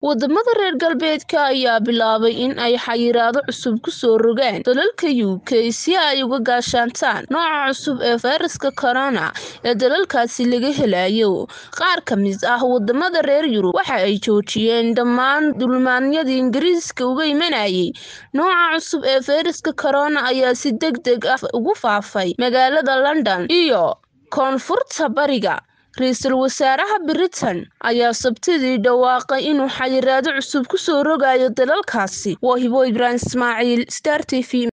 wadamada reer galbeedka ayaa bilaabay in ay xayiraado cusub ku soo rogaan dalalka UK si ay uga gaashaantaan nooca cusub ee fayraska corona ee dalalkaasi laga helayo qaar ka mid ah wadamada reer yurub waxa ay joojiyeen dhammaan dulmaanyadii ingiriiska uga imanayay nooca cusub ee fayraska corona ayaa si degdeg ah ugu faafay magaalada london iyo koonfurta bariga ra-iisul wasaaraha britain ayaa sabtidii dhawaaqay inuu xayiraado cusub ku soo rogayo dalalkaasi waa hibo ibraahim ismaaciil star t v